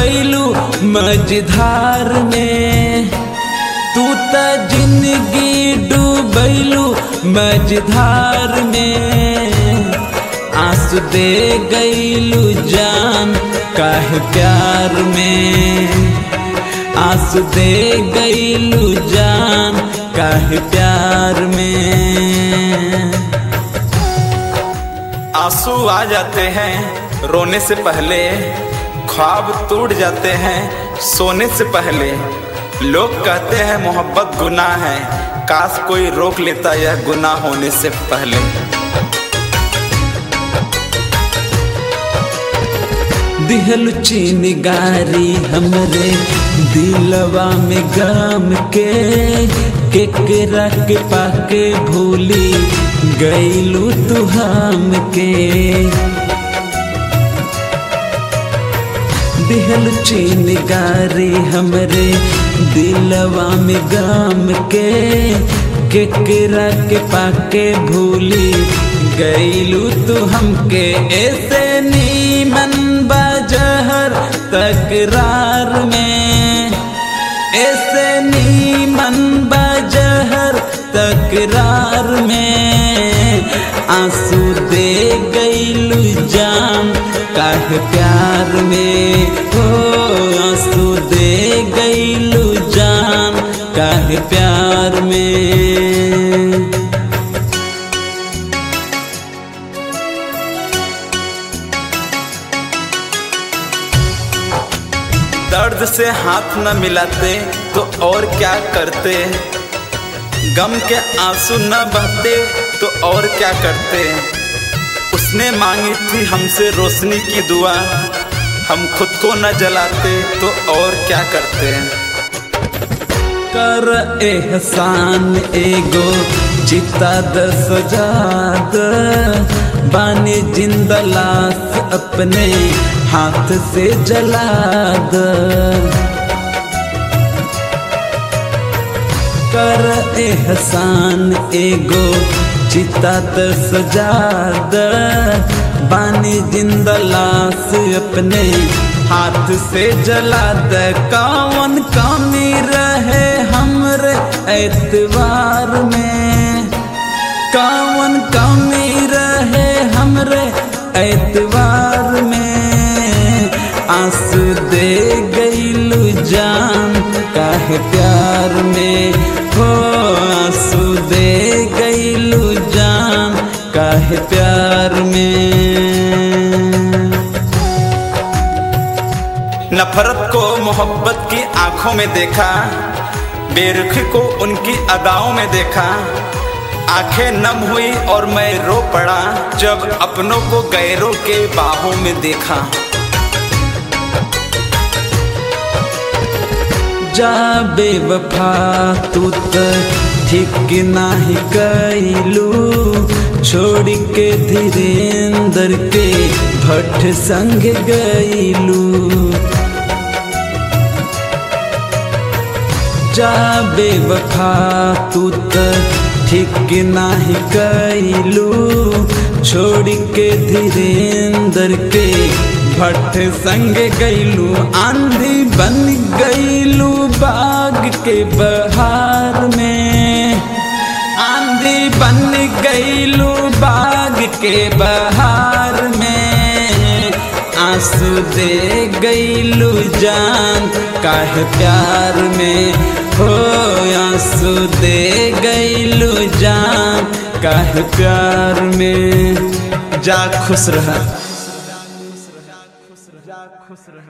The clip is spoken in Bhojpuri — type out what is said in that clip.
गईलू मझधार में तू त जिंदगी डूबैलू मझधार में आंसू दे गईलू जान काहे प्यार में आंसू दे गईलू जान काहे प्यार में आंसू आ जाते हैं रोने से पहले ख्वाब टूट जाते हैं सोने से पहले लोग कहते हैं मोहब्बत गुनाह है काश कोई रोक लेता यह गुनाह होने से पहले दिहल चीन गारी हमरे दिलवा में गम के केकरा के पाके भूली गईलू तू हम के दिहल चीन गारी हमरे दिलवा में गम के केकरा के पाके भूली गईलू तू हमके ऐसे नीमन बजहर तकरार में ऐसे नीमन बजहर तकरार में आंसू दे गईलू जान काहे प्यार में हो आंसू दे गईलू जान काहे प्यार में दर्द से हाथ न मिलाते तो और क्या करते गम के आंसू न बहते तो और क्या करते उसने मांगी थी हमसे रोशनी की दुआ हम खुद को न जलाते तो और क्या करते कर एहसान एगो चिता द सजाद बानी जिंदा लाश अपने हाथ से जला द कर एहसान एगो चिता त सजाद बानी जिंदा लाश अपने हाथ से जला द कौन कमी रहे हमरे एतवार में कौन कमी रहे हमरे एतवार में आंसू दे गईलू जान काहे प्यार में हो आंसू दे गईलू जान काहे प्यार में नफरत को मोहब्बत की आंखों में देखा बेरुखी को उनकी अदाओं में देखा आंखें नम हुई और मैं रो पड़ा जब अपनों को गैरों के बाहों में देखा जा बेवफा तू त ठीक नाही कैलू छोड़ के धीरेन्द्र के भट्ट संग गईलू जा बेवफा तू त ठीक नाही कैलू छोड़ के धीरेन्द्र के भट्ट संग गईलू आंधी बन गईलू बाग के बहार में आंधी बन गईलू बाग के बहार में आंसू दे गईलू जान काहे प्यार में हो आंसू दे गईलू जान काहे प्यार में जा खुश रहा खुश रह